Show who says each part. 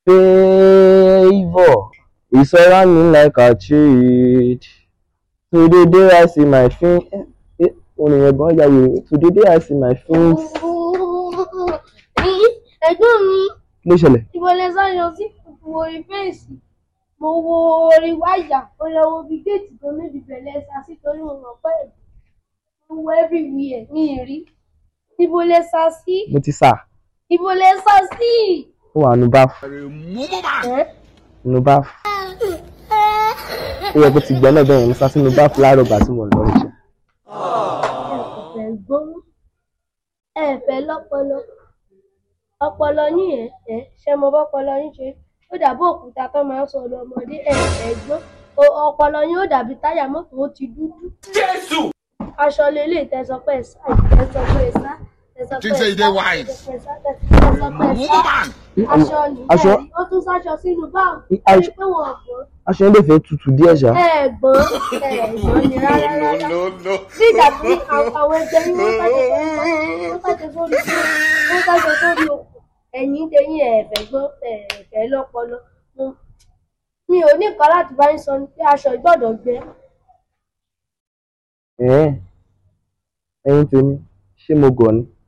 Speaker 1: Favour is surrounding like a shade. Today day I see my fin. Eh, orin yẹn gan ya wèrè. Today day I see my fins.
Speaker 2: ní ẹ̀gbọ́n mi
Speaker 1: Kí ló ṣẹlẹ̀?
Speaker 2: ibo lẹ sáyọ sí wo orí fèsì mo wo orí wáyà mo lọ wo bí géètì tó níbi bẹ̀lẹ̀ sá sí torí mo mọ̀ pé mo wo everywhere mi ì rí ibo lẹ sá sí
Speaker 1: Mo ti sà.
Speaker 2: ibo lẹ sá sí.
Speaker 1: Ó wà nù báfù.
Speaker 2: ẹ́
Speaker 1: Nù báfù. Ó yẹ kó ti gbẹ́ náà bẹ́ẹ̀ yẹn. Mo sá sínú báfù láàárọ̀ ìgbà tí mo lọ rí ṣe.
Speaker 2: ẹ gbọ́n ẹ fẹ́ lọ́pọlọ ọpọlọ yín ẹ ẹ ṣe mo bọ́pọlọ yín ṣe ó dàbí òkúta tó máa ń sọ ọ̀dọ̀ ọmọdé ẹ ẹ gbọ́n O- ọpọlọ yín ó dàbí táyà mọ́tò ó ti dúdú. aṣọ lélẹ̀ tẹ̀sán pé ẹ sá tẹ̀sán pé ẹ sá tẹ̀sán pé
Speaker 3: Think say
Speaker 2: ẹ
Speaker 3: you dey
Speaker 2: sá
Speaker 3: wise.
Speaker 2: tẹ̀sán pé ẹ sá aṣọ nìyẹn
Speaker 1: Aṣọ-
Speaker 2: ó tún sáṣọ sínú báàgì
Speaker 1: Aṣọ-
Speaker 2: torí pé wọn ò gbọ́n
Speaker 1: Aṣọ yẹn lè fẹ́ tutù díẹ̀ ṣá.
Speaker 2: ẹ gbọ́n ẹ gbọ́n ni rárá rárá bí ìgbà tí àwọn àwọn ẹgbẹ́ yín wọ́n sáṣọ sórí wọ́n sáṣọ sórí wọ́n sáṣọ sórí okùn ẹ̀yìn tẹ̀yìn ẹ̀fẹ̀ gbọ́n ẹ̀fẹ̀ lọ́pọlọ Mo- mi ò ní nǹkan láti bá yín sọ ní pé aṣọ ìgbọ́dọ̀ gbẹ
Speaker 1: Ẹ̀ẹ́ ẹ̀yin tèmi ṣé mo gọ̀ ni?